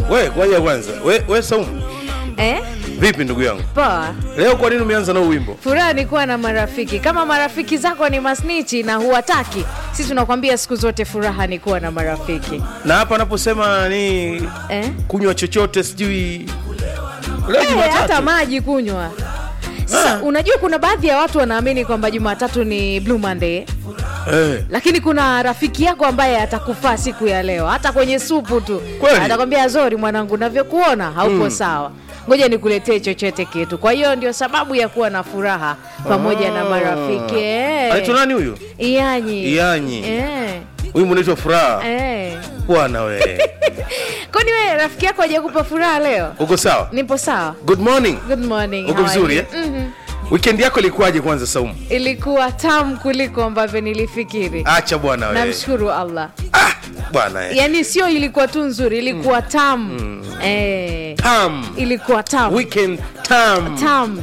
we kwaja kwanza we, we Saumu eh? vipi ndugu yangu Poa. leo kwa nini umeanza na huu wimbo Furaha ni kuwa na marafiki. Kama marafiki zako ni masnichi na huwataki, sisi tunakwambia siku zote furaha ni kuwa na marafiki na hapa anaposema ni eh? kunywa chochote sijui leo Eh, hata Jumatatu maji kunywa. Sasa Ah. unajua kuna baadhi ya watu wanaamini kwamba Jumatatu ni Blue Monday, eh. lakini kuna rafiki yako ambaye atakufaa siku ya leo, hata kwenye supu tu Kweli? atakwambia Zori, mwanangu, navyokuona haupo sawa, ngoja nikuletee chochote kitu. Kwa hiyo ndio sababu ya kuwa na furaha pamoja na Ah. marafiki eh. anaitwa nani huyu Iyanyi. Iyanyi. Eh. wimbo unaitwa furaha Eh. bwana we Kwani wewe rafiki yako hajakupa furaha leo? uko sawa Nipo sawa. good morning Good morning. uko how are vizuri you? eh? Mhm. weekend yako ilikuwaje kwanza saumu Ilikuwa tamu kuliko ambavyo nilifikiri. acha bwana we Namshukuru Allah. ah, bwana eh. Yaani sio ilikuwa tu nzuri, ilikuwa tamu. Eh. tam Ilikuwa tamu. weekend tam Tamu.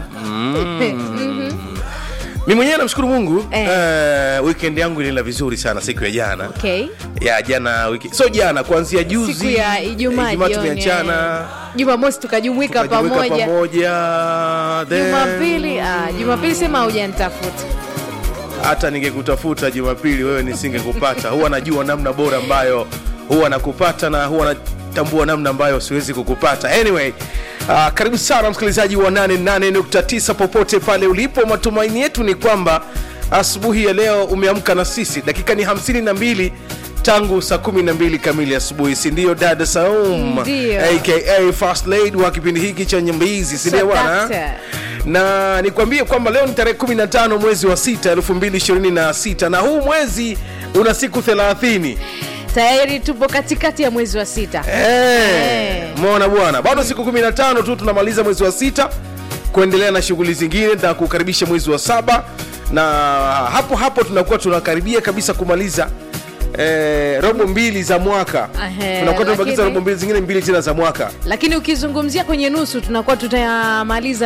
mi mwenyewe namshukuru mungu Eh. eh, weekend yangu ilienda vizuri sana siku ya jana Okay. ya jana wiki so jana kuanzia juzi Siku ya Ijumaa Ijumaa jioni, tumeachana eh. Jumamosi tukajumuika tukajumuika pamoja. pamoja then- Jumapili, ah, Jumapili sema hujanitafuta. hata ningekutafuta jumapili wewe nisingekupata huwa najua namna bora ambayo huwa nakupata na huwa natambua namna ambayo siwezi kukupata anyway uh, karibu sana msikilizaji wa 88.9 popote pale ulipo matumaini yetu ni kwamba asubuhi ya leo umeamka na sisi dakika ni 52 tangu saa 12 kamili asubuhi sindio dada saum Ndio. aka first lady wa kipindi hiki cha nyambizi sindio bwana Sadakta. na nikwambie kwamba leo ni tarehe 15 mwezi wa 6 2026 na huu mwezi una siku 30 Tayari tupo katikati ya mwezi wa sita. Eh, Eh. mona bwana bado siku 15 tu tunamaliza mwezi wa sita kuendelea na shughuli zingine na kukaribisha mwezi wa saba na hapo hapo tunakuwa tunakaribia kabisa kumaliza eh, robo mbili za mwaka Ahe, tunakuwa tunabakiza lakini- robo mbili zingine mbili tena za mwaka Lakini ukizungumzia kwenye nusu tunakuwa tutayamaliza